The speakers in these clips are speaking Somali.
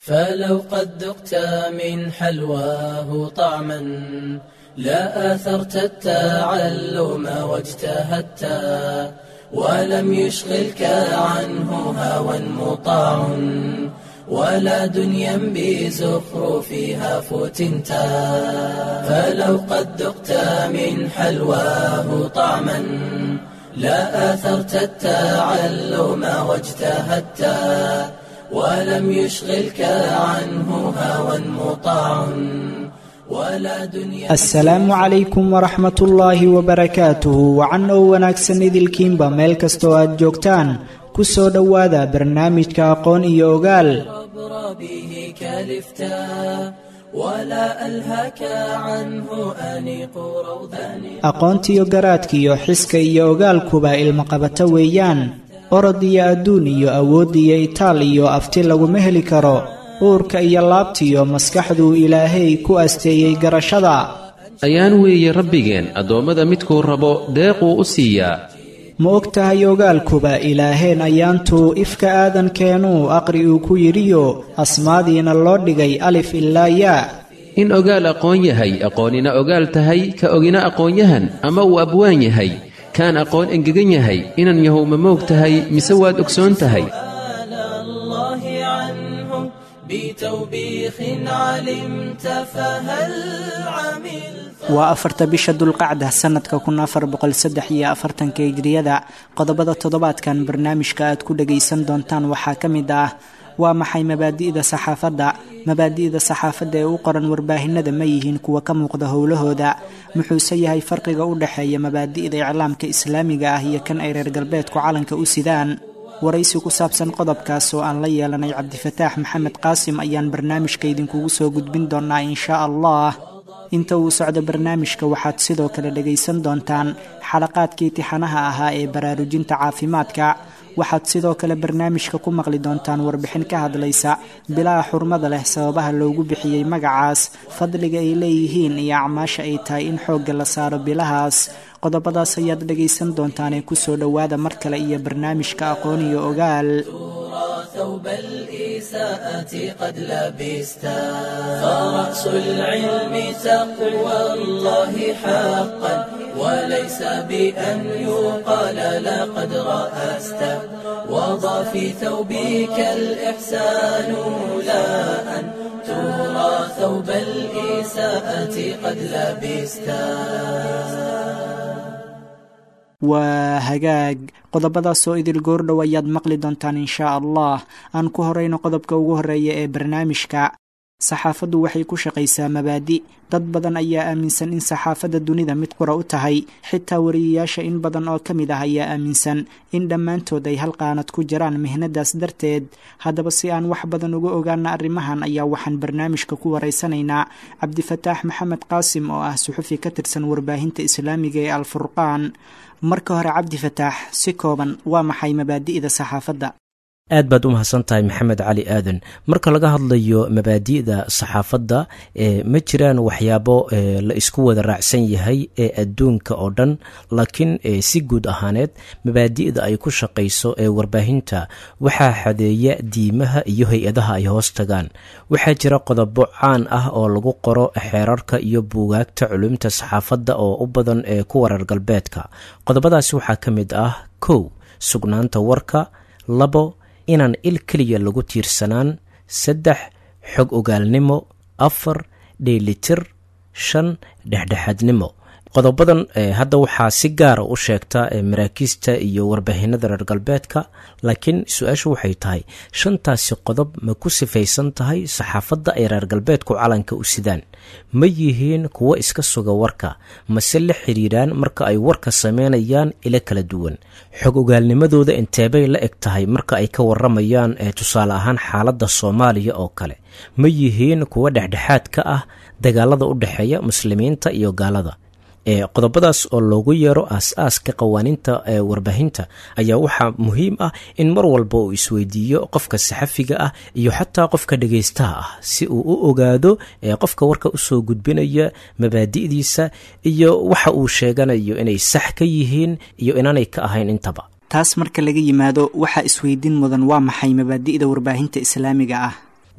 فلو قد ذقت من حلواه طعما لا آثرت التعلم واجتهدت ولم يشغلك عنه هوى مطاع ولا دنيا بزخرفها فتنت فلو قد ذقت من حلواه طعما لا آثرت التعلم واجتهدت ولم يشغلك عنه هوى مطاع ولا دنيا asalaamu calaykum waraxmat ullaahi wabarakaatuhu wacan oo wanaagsan idilkiinba meel kastoo aad joogtaan ku soo dhowaada barnaamijka aqoon iyo ogaal عبر به كلفتا ولا ألهك عنه أنيق روضان aqoontiyo garaadkiyo xiska iyo ogaalkuba ilmaqabato weeyaan orod iyo adduun iyo awood iyo itaal iyo afti laguma heli karo uurka iyo laabtiyo maskaxduu ilaahay ku asteeyey garashada ayaan weeye rabbigeen addoommada midkuu rabo deequu u siiyaa ma og tahay ogaalkuba ilaaheen ayaantuu ifka aadankeenuu aqri uu ku yidhiyo asmaadiina loo dhigay alif ilaa yaa in ogaal aqoon yahay aqoonina ogaal tahay ka ogina aqoonyahan ama uu abwaan yahay kaan aqoon engegan yahay inan yahow ma moog tahay mise waad ogsoon tahay سؤال الله عنه بتوبيخ علمت فهل عملت waa afarta bisha dulqacda sannadka kun afar boqol saddex iyo afartanka hijriyada qodobada toddobaadkan barnaamijka aad ku dhagaysan doontaan waxaa ka mid ah waa maxay mabaadi'da saxaafadda mabaadi'da saxaafadda ee u qoran warbaahinada ma yihiin kuwa ka muuqda howlahooda muxuuse yahay farqiga u dhexeeya mabaadi'da iclaamka islaamiga ah iyo kan ay reer galbeedku calanka u sidaan waraysi ku saabsan qodobkaas oo aan la yeelanay cabdifataax maxamed qaasim ayaan barnaamijka idinkugu soo gudbin doonaa inshaa allah inta uu socdo barnaamijka waxaad sidoo kale dhagaysan doontaan xalaqaadkii tixanaha ahaa ee baraarujinta caafimaadka waxaad sidoo kale barnaamijka ku maqli doontaan warbixin ka hadlaysa bilaha xurmada leh sababaha loogu bixiyey magacaas fadliga ay leeyihiin iyo acmaasha ay tahay in xoogga la saaro bilahaas qodobadaas ayaad dhagaysan doontaanee kusoo dhowaada mar kale iyo barnaamijka aqoon iyo ogaal ترى ثوب الإساءة قد لبستا فرأس العلم تقوى الله حقا وليس بأن يقال لقد رأست وضع في ثوبك الإحسان لا أن ترى ثوب الإساءة قد لبستا waa hagaag qodobadaas oo idil goordhow ayaad maqli doontaan inshaa allah aan ku horeyno qodobka ugu horeeya ee barnaamijka saxaafaddu waxay ku shaqaysaa mabaadi dad badan ayaa aaminsan in saxaafadda dunida mid qura u tahay xitaa wariyayaasha in badan oo ka mid ah ayaa aaminsan in dhammaantood ay hal qaanad ku jiraan mihnadaas darteed haddaba si aan wax badan uga ogaana arrimahan ayaa waxaan barnaamijka ku waraysanaynaa cabdifataax maxamed qaasim oo ah suxufi ka tirsan warbaahinta islaamiga ee alfurqaan marka hore cabdifataax si kooban waa maxay mabaadi'da saxaafadda aad baad u mahadsan tahay maxamed cali aadan marka laga hadlayo mabaadi'da saxaafadda ma jiraan waxyaabo la isku wada raacsan yahay ee adduunka oo dhan laakiin si guud ahaaneed mabaadi'da ay ku shaqayso ee warbaahinta waxaa xadeeya diimaha iyo hay-adaha ay hoos tagaan waxaa jira qodobo caan ah oo lagu qoro xeerarka iyo buugaagta culumta saxaafadda oo u badan ee ku warar galbeedka qodobadaasi waxaa ka mid ah kow sugnaanta warka labo inaan il keliya lagu tiirsanaan saddex xog ogaalnimo afar dheelitir shan dhexdhexaadnimo qodobadan hadda waxaa si gaara u sheegta maraakiista iyo warbaahinada reer galbeedka laakiin su-aashu waxay tahay shantaasi qodob ma ku sifaysan tahay saxaafadda ay reer galbeedku calanka u sidaan ma yihiin kuwo iska suga warka mase la xiriiraan marka ay warka sameynayaan ilo kala duwan xog ogaalnimadooda inteebay la eg tahay marka ay ka waramayaan tusaale ahaan xaaladda soomaaliya oo kale ma yihiin kuwo dhexdhexaad ka ah dagaalada u dhexeeya muslimiinta iyo gaalada qodobadaas oo loogu yeero aas-aaska qawaaniinta ee warbaahinta ayaa waxaa muhiim ah in mar walba uu isweydiiyo qofka saxafiga ah iyo xataa qofka dhagaystaha ah si uu u ogaado qofka warka usoo gudbinaya mabaadi'diisa iyo waxa uu sheeganayo inay sax ka yihiin iyo inaanay ka ahayn intaba taas marka laga yimaado waxaa isweydiin mudan waa maxay mabaadi'da warbaahinta islaamiga ah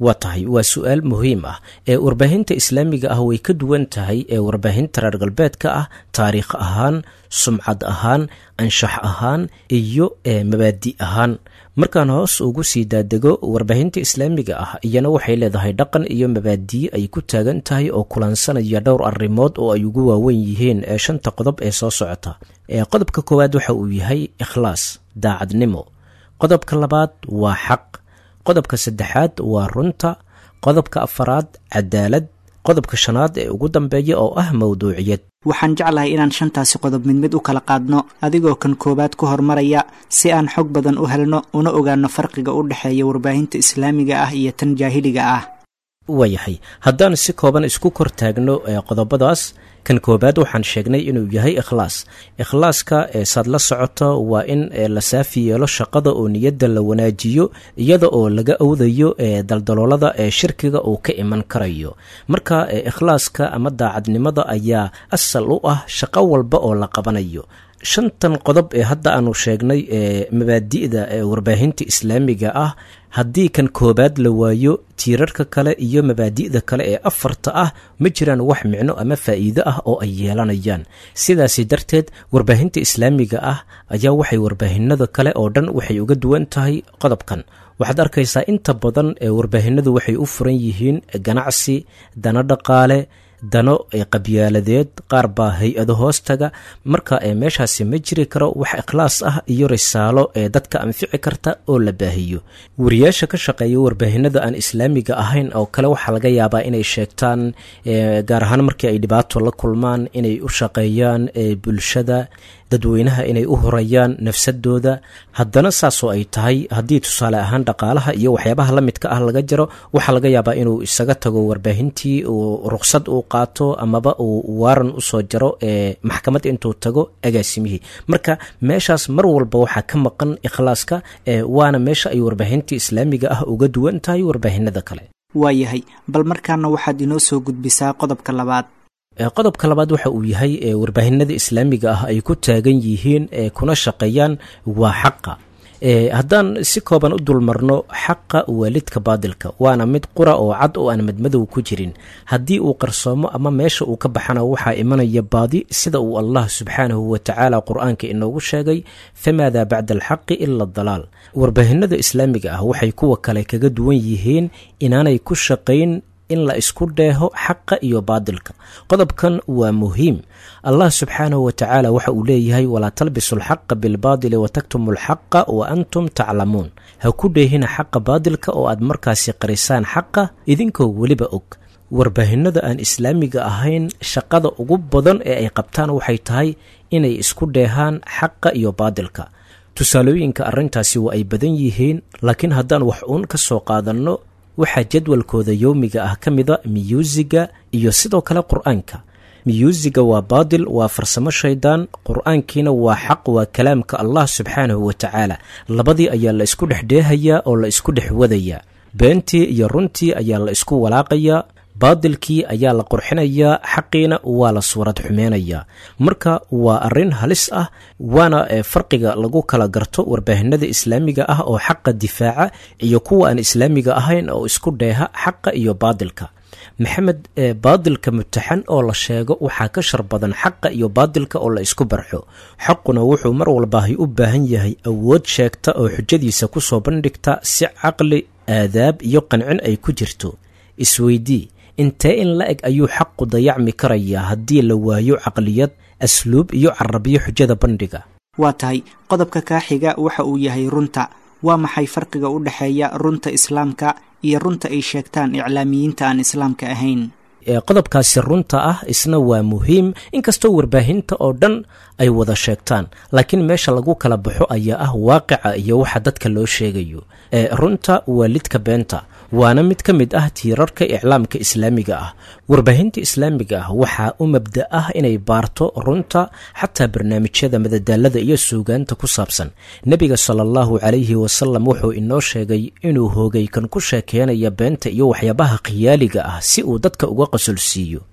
waa tahay waa su-aal muhiim ah ee warbaahinta islaamiga ah way ka duwan tahay ee warbaahinta reer galbeedka ah taariikh ahaan sumcad ahaan anshax ahaan iyo mabaadi ahaan markaan hoos ugu sii daadego warbaahinta islaamiga ah iyana waxay leedahay dhaqan iyo mabaadiye ay ku taagan tahay oo kulansanaya dhowr arrimood oo ay ugu waawen yihiin ee shanta qodob ee soo socota qodobka koowaad waxa uu yahay ikhlaas daacadnimo qodobka labaad waa xaq qodobka saddexaad waa runta qodobka afaraad cadaalad qodobka shanaad ee ugu dambeeya oo ah mawduuciyad waxaan jeclahay inaan shantaasi qodob mid mid u kala qaadno adigoo kan koowaad ku hormaraya si aan xog badan u helno una ogaano farqiga u dhexeeya warbaahinta islaamiga ah iyo tan jaahiliga ah waayahay haddaan si kooban isku kor taagno qodobadaas kan koobaad waxaan sheegnay inuu yahay ikhlaas ikhlaaska saad la socoto waa in la saafi yeelo shaqada oo niyadda la wanaajiyo iyada oo laga awdayo daldaloolada ee shirkiga uu ka iman karayo marka ikhlaaska ama daacadnimada ayaa asal u ah shaqo walba oo la qabanayo shantan qodob ee hadda aanu sheegnay ee mabaadi'da ee warbaahinta islaamiga ah haddii kan koobaad la waayo tiirarka kale iyo mabaadi'da kale ee afarta ah ma jiraan wax micno ama faa'iido ah oo ay yeelanayaan sidaasi darteed warbaahinta islaamiga ah ayaa waxay warbaahinada kale oo dhan waxay uga duwan tahay qodobkan waxaad arkaysaa inta badan ee warbaahinadu waxay u furan yihiin ganacsi dana dhaqaale dano qabyaaladeed qaar baa hay-ado hoostaga marka meeshaasi ma jiri karo wax ikhlaas ah iyo risaalo ee dadka anfici karta oo la baahiyo wariyaasha ka shaqeeya warbaahinada aan islaamiga ahayn oo kale waxaa laga yaabaa inay sheegtaan gaar ahaan markii ay dhibaato la kulmaan inay u shaqeeyaan bulshada dadweynaha inay u horayaan nafsadooda haddana saasoo ay tahay haddii tusaale ahaan dhaqaalaha iyo waxyaabaha la midka ah laga jaro waxaa laga yaabaa inuu isaga tago warbaahintii uu ruqsad uu qaato amaba uu waaran usoo jaro ee maxkamad intuu tago agaasimihii marka meeshaas mar walba waxaa ka maqan ikhlaaska waana meesha ay warbaahintii islaamiga ah uga duwan tahay warbaahinada kale waayahay bal markaana waxaad inoo soo gudbisaa qodobka labaad qodobka labaad waxa uu yahay warbaahinada islaamiga ah ay ku taagan yihiin kuna shaqeeyaan waa xaqa haddaan si kooban u dulmarno xaqa waalidka baadilka waana mid qura oo cad oo aan madmadow ku jirin haddii uu qarsoomo ama meesha uu ka baxana waxaa imanaya baadi sida uu allah subxaanahu watacaala qur-aanka inoogu sheegay famaada bacda alxaqi ila dalaal warbaahinada islaamiga ah waxay kuwa kale kaga duwan yihiin inaanay ku shaqayn in la isku dheeho xaqa iyo baadilka qodobkan waa muhiim allah subxaanahu wa tacaala waxa uu leeyahay walaa talbisu alxaqa bilbaadili wataktumu alxaqa wa antum taclamuun ha ku dheehina xaqa baadilka oo aad markaasi qarisaan xaqa idinkoo weliba og warbaahinada aan islaamiga ahayn shaqada ugu badan ee ay qabtaan waxay tahay inay isku dheehaan xaqa iyo baadilka tusaalooyinka arrintaasi waa ay badan yihiin laakiin haddaan wax uun ka soo qaadanno waxaa jadwalkooda yowmiga ah ka mida miyuusiga iyo sidoo kale qur-aanka miyuusiga waa baadil waa farsamo shaydaan qur-aankiina waa xaq waa kalaamka allah subxaanahu wa tacaala labadii ayaa la isku dhex dheehayaa oo la isku dhex wadayaa beentii iyo runtii ayaa la isku walaaqayaa baadilkii ayaa la qurxinayaa xaqiina waa la suurad xumeynayaa marka waa arrin halis ah waana farqiga lagu kala garto warbaahinada islaamiga ah oo xaqa difaaca iyo kuwa aan islaamiga ahayn oo isku dheeha xaqa iyo baadilka maxamed baadilka mutaxan oo la sheego waxaa ka shar badan xaqa iyo baadilka oo la isku barxo xaquna wuxuu mar walbaahay u baahan yahay awood sheegta oo xujadiisa kusoo bandhigta si caqli aadaab iyo qancin ay ku jirto isweydii intee in la eg ayuu xaqu dayacmi karayaa haddii la waayo caqliyad asluub iyo carabiyo xujada bandhiga waa tahay qodobka kaa xiga waxa uu yahay runta waa maxay farqiga u dhexeeya runta islaamka iyo runta ay sheegtaan iclaamiyiinta aan islaamka ahayn qodobkaasi runta ah isna waa muhiim inkastoo warbaahinta oo dhan ay wada sheegtaan laakiin meesha lagu kala baxo ayaa ah waaqica iyo waxa dadka loo sheegayo runta waa lidka beenta waana mid ka mid ah tiirarka iclaamka islaamiga ah warbaahinta islaamiga ah waxaa u mabda ah inay baarto runta xataa barnaamijyada madadaalada iyo suugaanta ku saabsan nebiga sala allahu calayhi wasalam wuxuu inoo sheegay inuu hoogay kan ku sheekeynaya beenta iyo waxyaabaha khiyaaliga ah si uu dadka uga qasolsiiyo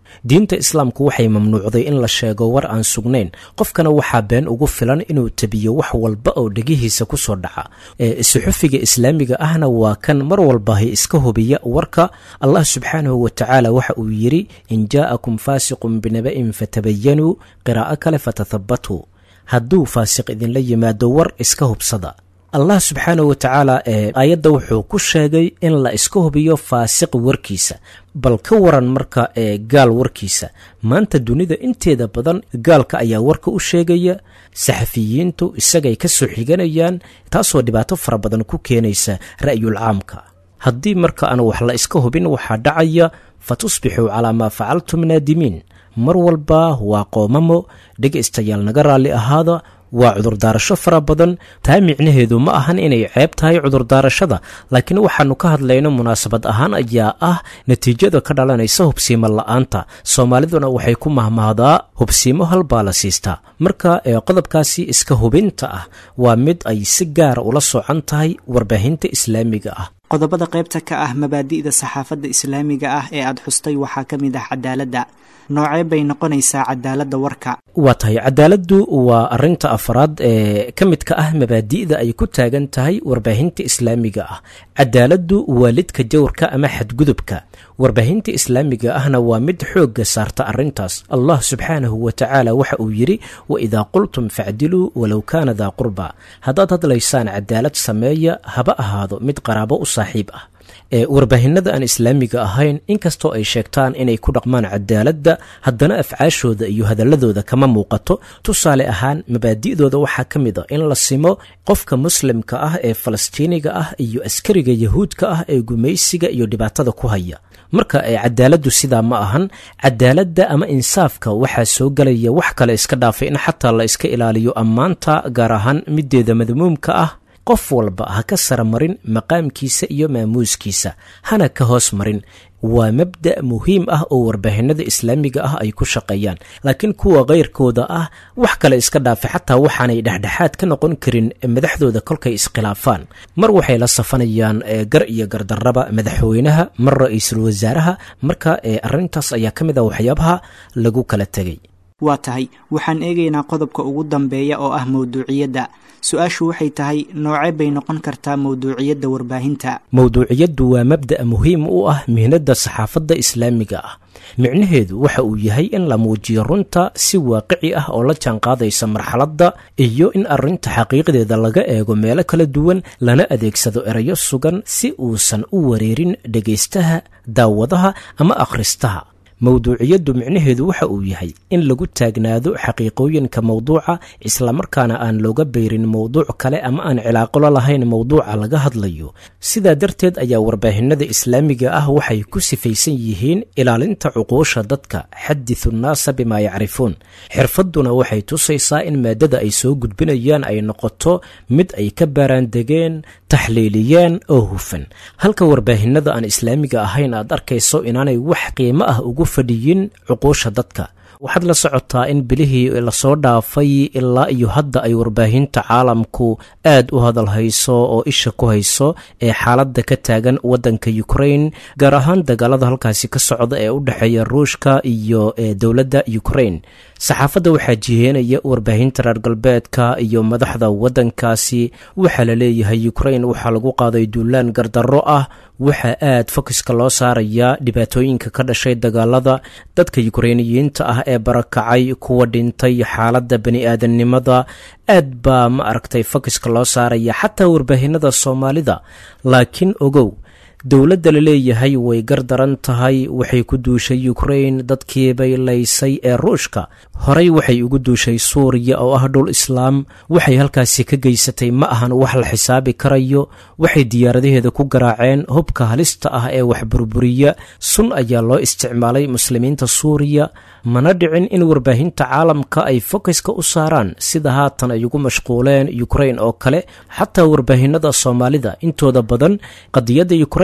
diinta islaamku waxay mamnuucday in la sheego war aan sugnayn qofkana waxaa been ugu filan inuu tabiyo wax walba oo dhegihiisa ku soo dhaca suxufiga islaamiga ahna waa kan mar walbahi iska hubiya warka allah subxaanahu wa tacaala waxa uu yidhi in jaa'akum faasiqun binaba'in fatabayanuu qiraa'o kale fatathabatuu hadduu faasiq idinla yimaado war iska hubsada allah subxaanahu wa tacaala ee aayadda wuxuu ku sheegay in la iska hubiyo faasiq warkiisa bal ka waran marka ee gaal warkiisa maanta dunida inteeda badan gaalka ayaa warka u sheegaya saxafiyiintu isagay ka soo xiganayaan taasoo dhibaato fara badan ku keenaysa ra'yul caamka haddii marka aan wax la iska hubin waxaa dhacaya fa tusbixuu calaa maa facaltum naadimiin mar walba waa qoomamo dhegaystayaal naga raalli ahaada waa cudurdaarasho fara badan taa micnaheedu ma ahan inay ceeb tahay cudurdaarashada laakiin waxaannu ka hadlayno munaasabad ahaan ayaa ah natiijada ka dhalanaysa hubsiimo la'aanta soomaaliduna waxay ku mahmahdaa hubsiimo halbaa la siistaa marka qodobkaasi iska hubinta ah waa mid ay si gaara ula socan tahay warbaahinta islaamiga ah qodobada qaybta ka ah mabaadi'da saxaafadda islaamiga ah ee aad xustay waxaa ka mid ah cadaaladda noocee bay noqonaysaa cadaaladda warka waa tahay cadaaladdu waa arinta afraad ee ka midka ah mabaadi'da ay ku taagan tahay warbaahinta islaamiga ah cadaaladdu waa lidka jawrka ama xadgudubka warbaahinta islaamiga ahna waa mid xoogga saarta arrintaas allah subxaanahu wa tacaala waxa uu yidhi wa idaa qultum facdiluu walow kaana daa qurba haddaad hadlaysaan cadaalad sameeya haba ahaado mid qaraabo u saaxiib ah ee warbaahinada aan islaamiga ahayn inkastoo ay sheegtaan inay ku dhaqmaan cadaaladda haddana afcaashooda iyo hadaladooda kama muuqato tusaale ahaan mabaadi'dooda waxaa ka mid a in la simo qofka muslimka ah ee falastiiniga ah iyo askariga yahuudka ah ee gumaysiga iyo dhibaatada ku haya marka ee cadaaladdu sidaa ma ahan cadaaladda ama insaafka waxaa soo gelaya wax kale iska dhaafay in xataa la iska ilaaliyo ammaanta gaar ahaan mideeda madmuumka ah qof walba ha ka sara marin maqaamkiisa iyo maamuuskiisa hana ka hoos marin waa mabda' muhiim ah oo warbaahinada islaamiga ah ay ku shaqeeyaan laakiin kuwa kayrkooda ah wax kale iska dhaafay xataa waxaanay dhexdhexaad ka noqon karin madaxdooda kolkay iskhilaafaan mar waxay la safanayaan gar iyo gardarraba madaxweynaha mar ra-iisul wasaaraha marka arrintaas ayaa ka mid ah waxyaabaha lagu kala tegay waa tahay waxaan eegaynaa qodobka ugu dambeeya oo ah mawduuciyadda su-aashu waxay tahay noocee bay noqon kartaa mawduuciyadda warbaahinta mawduuciyaddu waa mabda' muhiim u ah mihnadda saxaafadda islaamiga ah micnaheedu waxa uu yahay in la muujiyo runta si waaqici ah oo la jaanqaadaysa marxaladda iyo in arrinta xaqiiqdeeda laga eego meelo kala duwan lana adeegsado erayo sugan si uusan u wareerin dhegaystaha daawadaha ama akhristaha mawduuciyaddu micnaheedu waxa uu yahay in lagu taagnaado xaqiiqooyinka mawduuca islamarkaana aan looga beyrin mowduuc kale ama aan cilaaqolo lahayn mowduuca laga hadlayo sidaa darteed ayaa warbaahinada islaamiga ah waxay ku sifaysan yihiin ilaalinta cuquusha dadka xadisu nnaasa bimaa yacrifuun xirfadduna waxay tusaysaa in maadada ay soo gudbinayaan ay noqoto mid ay ka baaraandegeen taxliiliyeen oo hufan halka warbaahinada aan islaamiga ahayn aad arkayso inaanay wax qiimo ah ugu fadhiyin cuquusha dadka waxaad la socotaa in bilihii lasoo dhaafay ilaa iyo hadda ay warbaahinta caalamku aad u hadal hayso oo isha ku hayso ee xaaladda ka taagan waddanka ukrain gaar ahaan dagaalada halkaasi ka socda ee u dhexeeya ruushka iyo dowladda ukrain saxaafadda waxaa jiheenaya warbaahinta reer galbeedka iyo madaxda waddankaasi waxaa la leeyahay ukrain waxaa lagu qaaday duulaan gardarro ah waxaa aad fokiska loo saarayaa dhibaatooyinka ka dhashay dagaalada dadka yukrainiyiinta ah ee barakacay kuwa dhintay xaaladda bani aadamnimada aad baa ma aragtay fokiska loo saaraya xataa warbaahinada soomaalida laakiin ogow dowladda la leeyahay way gardaran tahay waxay ku duushay ukrain dadkiibay laysay ee ruushka horey waxay ugu duushay suuriya oo ah dhul islaam waxay halkaasi ka geysatay ma ahan wax la xisaabi karayo waxay diyaaradaheeda ku garaaceen hubka halista ah ee wax burburiya sun ayaa loo isticmaalay muslimiinta suuriya mana dhicin in warbaahinta caalamka ay fokiska u saaraan sida haatan ay ugu mashquuleen ukrain oo kale xataa warbaahinada soomaalida intooda badan qadiyadda ukrain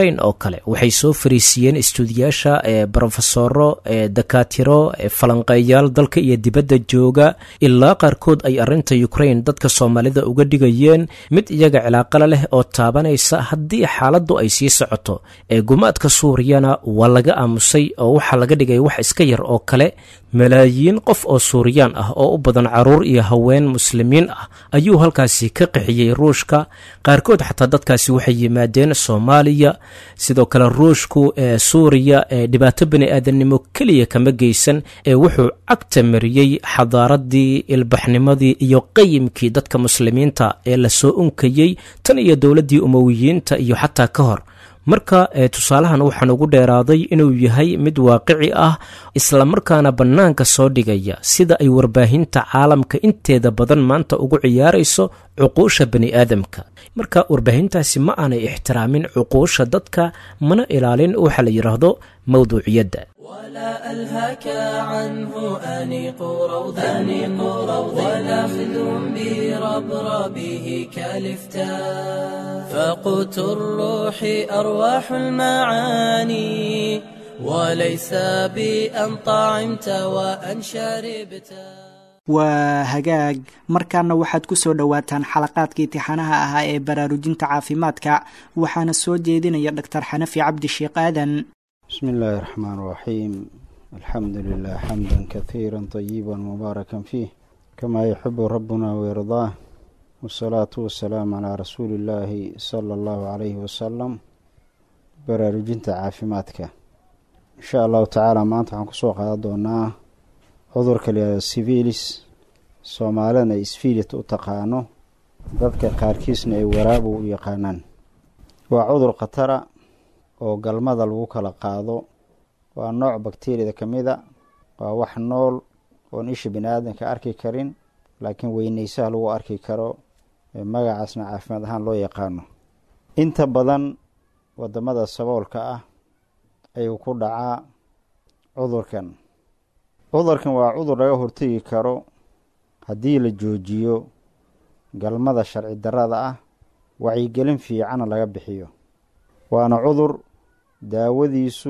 ukrain oo kale waxay soo fariisiiyeen istuudiyaasha ee brofesoro ee dakaatiro ee falanqeeyaal dalka iyo dibadda jooga ilaa qaarkood ay arrinta ukrain dadka soomaalida uga dhigayeen mid iyaga cilaaqala leh oo taabanaysa haddii xaaladdu ay sii socoto ee gumaadka suuriyana waa laga aamusay oo waxaa laga dhigay wax iska yar oo kale malaayiin qof oo suuriyaan ah oo u badan caruur iyo haween muslimiin ah ayuu halkaasi ka qixiyey ruushka qaarkood xataa dadkaasi waxay yimaadeen soomaaliya sidoo kale ruushku ee suuriya ee dhibaato bani aadamnimo keliya kama geysan ee wuxuu cagta mariyey xadaaradii ilbaxnimadii iyo qayimkii dadka muslimiinta ee lasoo unkayey tan iyo dowladdii umowiyiinta iyo xataa ka hor marka tusaalahan waxaan ugu dheeraaday inuu yahay mid waaqici ah islamarkaana bannaanka soo dhigaya sida ay warbaahinta caalamka inteeda badan maanta ugu ciyaarayso cuquusha bani aadamka marka warbaahintaasi ma aanay ixtiraamin cuquusha dadka mana ilaalin waxa la yidhaahdo mawduuciyadda ولا ألهاك عنه أنيق روض أنيق روض ولا خذهم بربربه كالفتاء فقوت الروح أرواح المعاني وليس بأن طعمت وأن شربت waa hagaag markaana waxaad ku soo dhowaataan xalaqaadka itixaanaha ahaa ee baraarujinta caafimaadka waxaana soo jeedinaya dhaktar xanafi cabdi sheekh aadan بسم الله الرحمن الرحيم الحمد لله حمدا كثيرا طيبا مباركا فيه كما يحب ربنا ويرضاه والصلاة والسلام على رسول الله صلى الله عليه وسلم baraarujinta caafimaadka insha allahu tacaala maanta waxaan kusoo qaadan doonaa cudurka layihahdo sivilis soomaalidana ay sfilit u taqaano dadka qaarkiisna ay waraabu u yaqaanaan waa cudur khatara oo galmada lagu kala qaado waa nooc bakteriyada ka mid a waa wax nool oon isha bini aadamka arki karin laakiin weyneysaha lagu arki karo magacaasna caafimaad ahaan loo yaqaano inta badan wadamada saboolka ah ayuu ku dhacaa cudurkan cudurkan waa cudur laga hortegi karo haddii la joojiyo galmada sharci darrada ah wacyigelin fiicana laga bixiyo waana cudur daawadiisu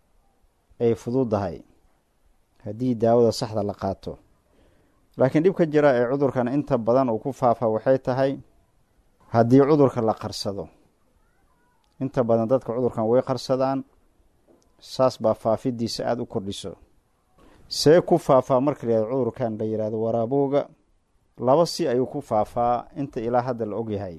ay fududahay haddii daawada saxda la qaato laakiin dhib ka jira ee cudurkan inta badan uu ku faafa waxay tahay haddii cudurka la qarsado inta badan dadka cudurkan way qarsadaan saas baa faafidiisa aada u kordhiso see ku faafaa marka layihahdo cudurkan la yihahdo waraabowga laba si ayuu ku faafaa inta ilaa hadda la ogyahay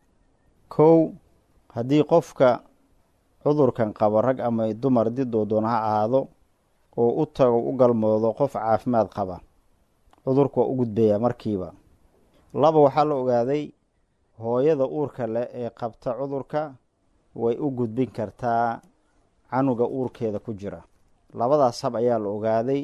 kow haddii qofka cudurkan qabo rag ama dumar didoo doona ha ahaado oo u tago u galmoodo qof caafimaad qaba cudurku waa u gudbayaa markiiba laba waxaa la ogaaday hooyada uurka leh ee qabta cudurka way u gudbin kartaa canuga uurkeeda ku jira labadaas hab ayaa la ogaaday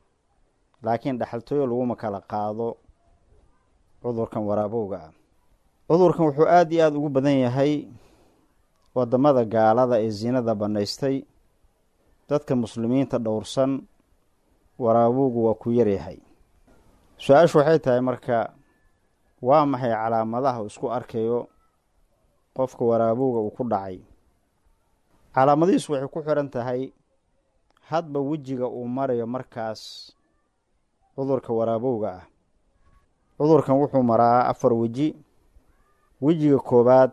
laakiin dhexaltooyo laguma kala qaado cudurkan waraabowga ah cudurkan wuxuu aada iyo aada ugu badan yahay wadamada gaalada ee zinada bannaystay dadka muslimiinta dhowrsan waraabowgu waa ku yaryahay su-aashu waxay tahay marka waa maxay calaamadaha uu isku arkayo qofka waraabowga uu ku dhacay calaamadihiisu waxay ku xiran tahay hadba wejiga uu marayo markaas cudurka waraabowga ah cudurkan wuxuu maraa afar weji wejiga koowaad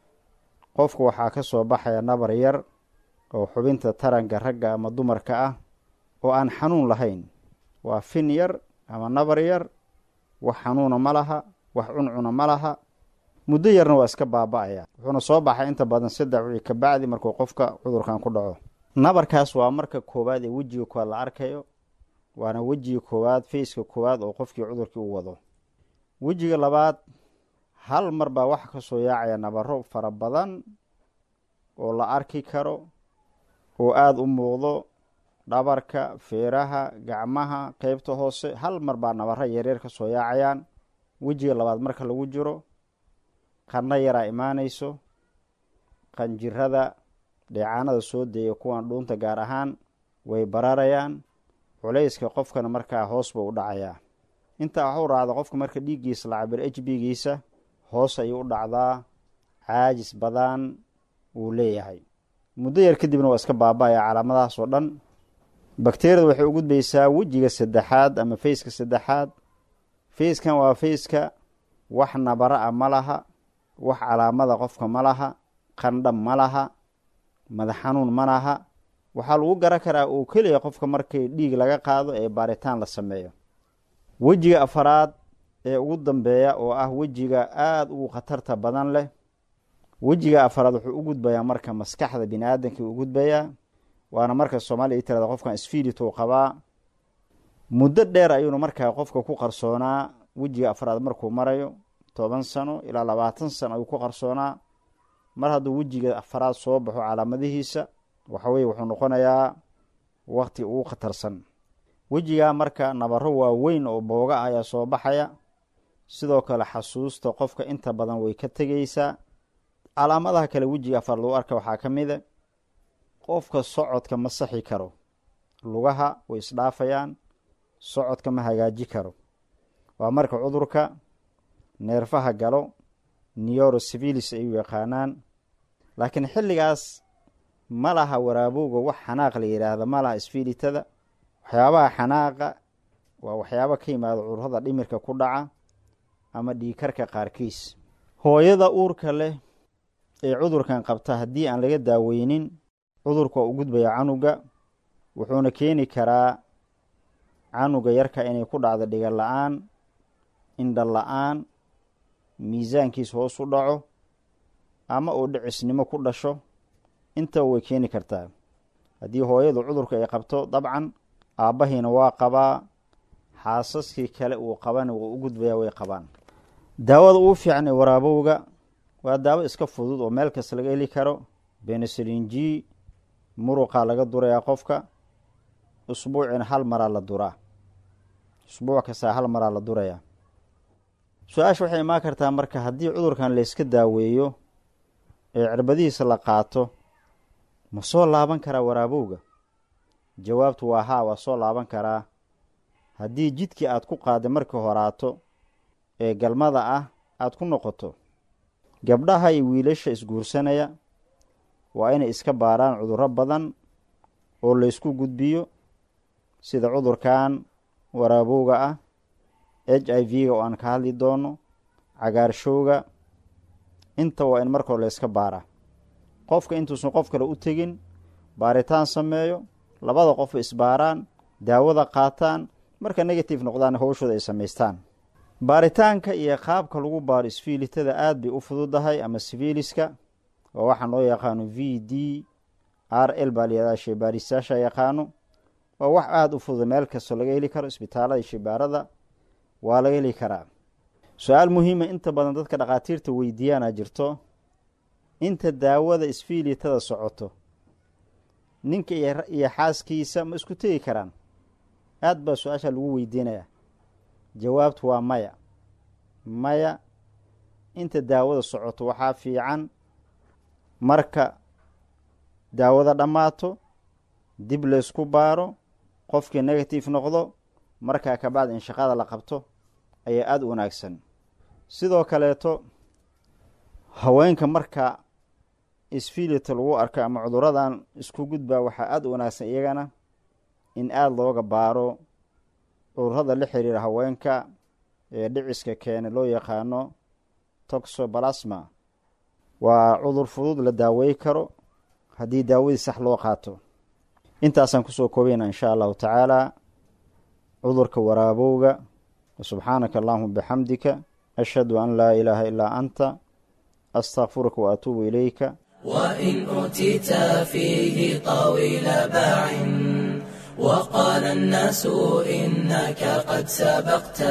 qofka waxaa ka soo baxaya nabar yar oo xubinta taranka ragga ama dumarka ah oo aan xanuun lahayn waa fin yar ama nabar yar wax xanuuna ma laha wax cuncuna ma laha muddo yarna waa iska baaba-aya wuxuuna soo baxay inta badan saddex wixii ka bacdi markuu qofka cudurkan ku dhaco nabarkaas waa marka koowaad ee wejiga koowaad la arkayo waana wejiga koowaad fayska koowaad oo qofkii cudurkii u wado wejiga labaad hal mar baa waxa ka soo yaacaya nabaro fara badan oo la arki karo oo aada u muuqdo dhabarka feeraha gacmaha qeybta hoose hal mar baa nabaro yaryar ka soo yaacayaan wejiga labaad marka lagu jiro qanno yaraa imaanayso qanjirada dheecaanada soo deeya kuwan dhuunta gaar ahaan way bararayaan culayska qofkana markaa hoos buu u dhacayaa intaa waxu raacda qofka marka dhiiggiisa la cabiro h b giisa hoos ayuu u dhacdaa caajis badan wuu leeyahay muddo yar kadibna waa iska baaba-aya calaamadahaas oo dhan bakteriyada waxay u gudbaysaa wejiga saddexaad ama fayska saddexaad fayskan waa fayska wax nabara a ma laha wax calaamada qofka ma laha qandha ma laha madax xanuun ma laha waxaa lagu garan karaa oo keliya qofka markay dhiig laga qaado ee baaritaan la sameeyo wejiga afaraad ee ugu dambeeya oo ah wejiga aada ugu khatarta badan leh wejiga afaraad wuxuu u gudbayaa marka maskaxda bini aadamkii u gudbayaa waana marka soomaaliya i tirada qofkan sfilituu qabaa muddo dheer ayuuna markaa qofka ku qarsoonaa wejiga afraad markuu marayo toban sano ilaa labaatan sano ayuu ku qarsoonaa mar hadduu wejiga afraad soo baxo calaamadihiisa waxaweye wuxuu noqonayaa waqti ugu khatarsan wejigaa marka nabaro waaweyn oo booga ah ayaa soo baxaya sidoo kale xasuusta qofka inta badan way ka tegeysaa calaamadaha kale wejiga afraad lagu arka waxaa ka mid a qofka socodka ma saxi karo lugaha way isdhaafayaan socodka ma hagaaji karo waa marka cudurka neerfaha galo neurosivilis ay u yaqaanaan laakiin xilligaas ma laha waraabowga wax xanaaq la yidhaahda ma laha isfilitada waxyaabaha xanaaqa waa waxyaaba ka yimaada cudurrada dhimirka ku dhaca ama dhiikarka qaarkiis hooyada uurka leh ee cudurkan qabta haddii aan laga daaweynin cudurka waa u gudbaya canuga wuxuuna keeni karaa canuga yarka inay ku dhacdo dhiga la-aan indha la-aan miisaankiis hoos u dhaco ama uu dhicisnimo ku dhasho intaba way keeni kartaa haddii hooyadu cudurka ay qabto dabcan aabbahiina waa qabaa xaasaskii kale uu qabana wuu u gudbayaa way qabaan daawada ugu fiican ee waraabowga waa daawo iska fudud oo meel kasta laga heli karo beneselin g muruqaa laga durayaa qofka usbuucina hal maraa la duraa usbuuc kastaa hal maraa la durayaa su-aasha waxay imaan kartaa marka haddii cudurkan layska daaweeyo ee cirbadihiisa la qaato ma soo laaban karaa waraabowga jawaabtu waa haa waa soo laaban karaa haddii jidkii aad ku qaaday markii horaato ee galmada ah aada ku noqoto gabdhaha iyo wiilasha isguursanaya waa inay iska baaraan cudurro badan oo laysku gudbiyo sida cudurkan waraabowga ah h i v-ga oo aan ka hadli doono cagaarshowga inta waa in marka hore layska baaraa qofka intuusan qof kale u tegin baaritaan sameeyo labada qofba isbaaraan daawada qaataan marka negative noqdaan howshooda ay samaystaan baaritaanka iyo qaabka lagu baaro isfiilitada aada bay u fududahay ama siviiliska oo waxaa loo yaqaano v d r l baa layihahdaa sheybaaristaasha yaqaano waa wax aada u fudud meel kastoo laga heli karo isbitaalada sheybaarada waa laga heli karaa su-aal muhiima inta badan dadka dhakhaatiirta weydiiyaana jirto inta daawada isfiilitada socoto ninka iyo xaaskiisa ma isku tegi karaan aada baa su-aasha lagu weydiinayaa jawaabtu waa maya maya inta daawada socoto waxaa fiican marka daawada dhammaato dib laysku baaro qofkii negative noqdo markaa kabacdi in shaqada la qabto ayaa aada u wanaagsan sidoo kaleeto haweenka marka isfilita lagu arko ama cuduradan isku gudbaa waxaa aada u wanaagsan iyagana in aada looga baaro cudurada la xiriira haweenka ee dhiciska keena loo yaqaano toxobalasma waa cudur fudud la daawey karo haddii daawadii sax loo qaato intaasaan kusoo koobayna insha allahu tacaala cudurka waraabowga subxaanaka allahuma bixamdika ashhadu an laa ilaaha ilaa anta astakfiruka wa atuubu ilayka وإن أوتيت فيه طويل باع وقال الناس إنك قد سبقت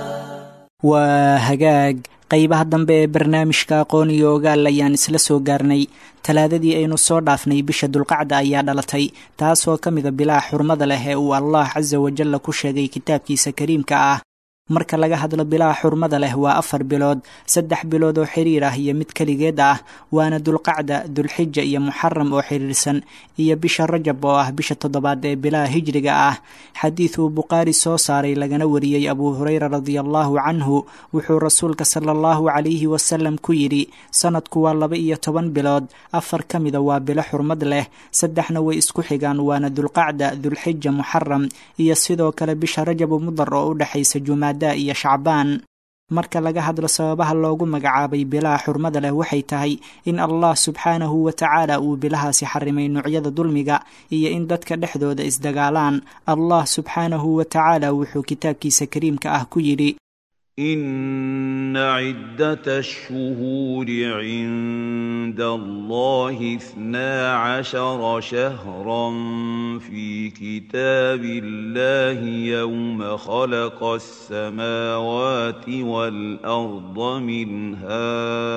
waa hagaag qeybaha dambe ee barnaamijka aqoon iyo ogaal ayaan isla soo gaarnay talaadadii aynu soo dhaafnay bisha dulqacda ayaa dhalatay taasoo ka mida bilaha xurmada leh ee uu allah casa wajalla ku sheegay kitaabkiisa kariimka ah marka laga hadlo bilaha xurmada leh waa afar bilood saddex bilood oo xiriir ah iyo mid keligeed ah waana dulqacda dulxija iyo muxaram oo xiriirsan iyo bisha rajab oo ah bisha toddobaad ee bilaha hijriga ah xadiid uu bukhaari soo saaray lagana wariyey abuu hureyra radiallahu canhu wuxuu rasuulka sala allahu calayhi wasalam ku yidhi sanadku waa laba iyo toban bilood afar ka mida waa bilo xurmad leh saddexna way isku xigaan waana dulqacda dulxija muxaram iyo sidoo kale bisha rajabu mudar oo u dhexaysa jumaada iyo shacbaan marka laga hadlo sababaha loogu magacaabay bilaha xurmada leh waxay tahay in allah subxaanahu wa tacaala uu bilahaasi xarimay noocyada dulmiga iyo in dadka dhexdooda isdagaalaan allah subxaanahu wa tacaala wuxuu kitaabkiisa kariimka ah ku yidhi إن عدة الشهور عند الله اثنا عشر شهرا في كتاب الله يوم خلق السماوات والأرض منها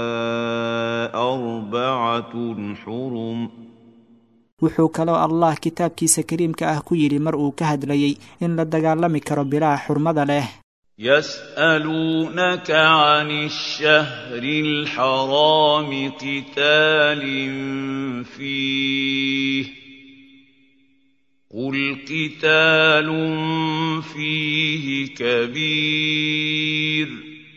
أربعة حرم wuxuu kaloo allah kitaabkiisa kariimka ah ku yidhi mar uu ka hadlayey in la dagaalami karo bilaha xurmada leh يسألونك عن الشهر الحرام قتال فيه قل قتال فيه كبير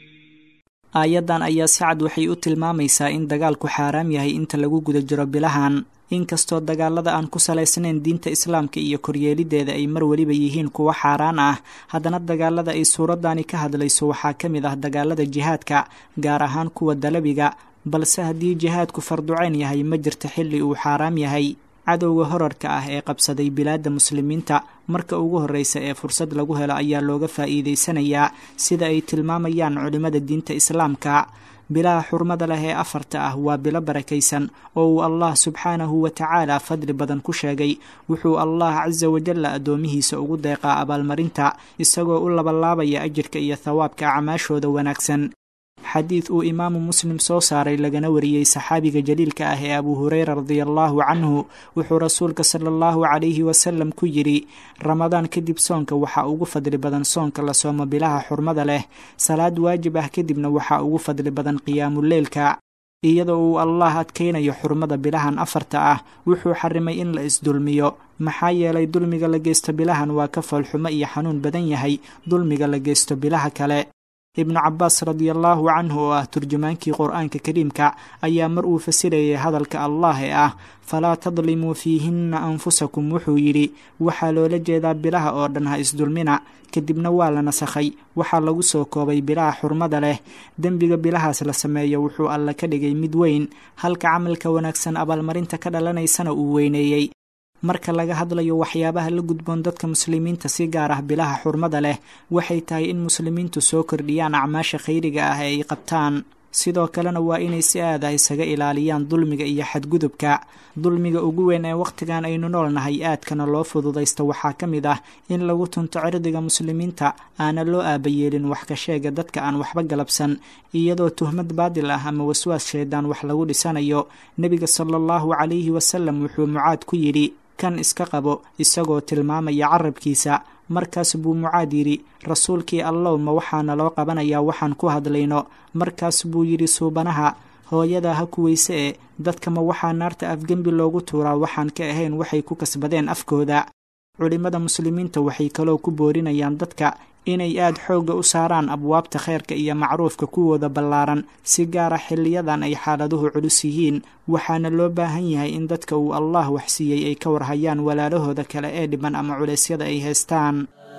aayaddan ayaa si cad waxay u tilmaamaysaa in dagaalku xaaraam yahay inta lagu guda jiro bilahan inkastoo dagaalada aan ku salaysnayn diinta islaamka iyo koryeelideeda ay mar weliba yihiin kuwo xaaraan ah haddana dagaalada ay suuraddani ka hadlayso waxaa ka mid ah dagaalada jihaadka gaar ahaan kuwa dalabiga balse haddii jihaadku farducayn yahay ma jirta xilli uu xaaraam yahay cadowga horarka ah ee qabsaday bilaadda muslimiinta marka ugu horreysa ee fursad lagu helo ayaa looga faa'iidaysanayaa sida ay tilmaamayaan culimmada diinta islaamka bilaha xurmada leh ee afarta ah waa bilo barakaysan oo uu allah subxaanahu wa tacaala fadli badan ku sheegay wuxuu allah casa wajalla addoomihiisa ugu deeqaa abaalmarinta isagoo u labalaabaya ajirka iyo thawaabka acmaashooda wanaagsan xadiid uu imaamu muslim soo saaray lagana wariyey saxaabiga jaliilka ah ee abuu hureyra radiallahu canhu wuxuu rasuulka sala allahu calayhi wasalam ku yidhi ramadaan kadib soonka waxaa ugu fadli badan soonka la soomo bilaha xurmada leh salaad waajib ah kadibna waxaa ugu fadli badan qiyaamuleylka iyadoo uu allah adkaynayo xurmada bilahan afarta ah wuxuu xarimay in la isdulmiyo maxaa yeelay dulmiga la geysto bilahan waa ka foolxumo iyo xanuun badan yahay dulmiga la geysto bilaha kale ibnu cabaas radiallahu canhu oo ah turjumaankii qur-aanka kariimka ayaa mar uu fasirayay hadalka allah ee ah falaa tadlimuu fiihinna anfusakum wuxuu yidhi waxaa loola jeedaa bilaha oo dhan ha isdulmina kadibna waa la nasakhay waxaa lagu soo koobay bilaha xurmada leh dembiga bilahaas la sameeyo wuxuu alla ka dhigay mid weyn halka camalka wanaagsan abaalmarinta ka dhalanaysana uu weyneeyey marka laga hadlayo waxyaabaha la gudboon dadka muslimiinta si gaar ah bilaha xurmada leh waxay tahay in muslimiintu soo kordhiyaan acmaasha khayriga ah ee ay qabtaan sidoo kalena waa inay si aada isaga ilaaliyaan dulmiga iyo xadgudubka dulmiga ugu weyn ee wakhtigan aynu noolnahay aadkana loo fududaysto waxaa ka mid ah in lagu tunto cirdiga muslimiinta aana loo aabayeelin wax ka sheega dadka aan waxba galabsan iyadoo tuhmad baadil ah ama waswaas shaydaan wax lagu dhisanayo nebiga sala allahu calayhi wasalam wuxuu mucaad ku yidhi kan iska qabo isagoo tilmaamaya carabkiisa markaas buu mucaad yidhi rasuulkii allow ma waxaana loo qabanayaa waxaan ku hadlayno markaas buu yidhi suubanaha hooyadaa ha kuweyse ee dadka ma waxaa naarta afgembi loogu tuuraa waxaan ka ahayn waxay ku kasbadeen afkooda culimmada muslimiinta waxay kaloo ku boorinayaan dadka inay aada xoogga u saaraan abwaabta khayrka iyo macruufka kuwooda ballaaran si gaara xiliyadan ay xaaladuhu culus yihiin waxaana loo baahan yahay in dadka uu allah waxsiiyey ay ka warhayaan walaalahooda kale ee dhiban ama culeysyada ay haystaan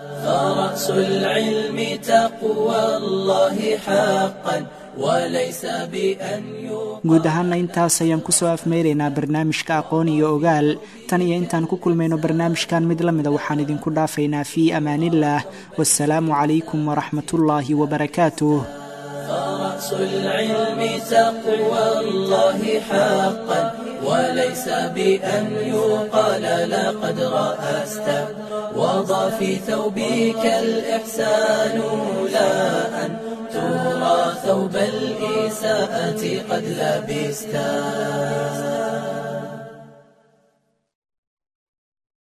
فرأس العلم تقوى الله حقا وليس بأن guud ahaana intaas ayaan kusoo afmeyraynaa barnaamijka aqoon iyo ogaal tan iyo intaan ku kulmayno barnaamijkan mid la mida waxaan idinku dhaafaynaa fii amaaniillah wasalaamu calaykum waraxmatullaahi wabarakaatuh فرأس العلم تقوى الله حقا وليس بأن يقال لقد رأست وضع في ثوبك الإحسان لا أن ترى ثوب الإساءة قد لبستا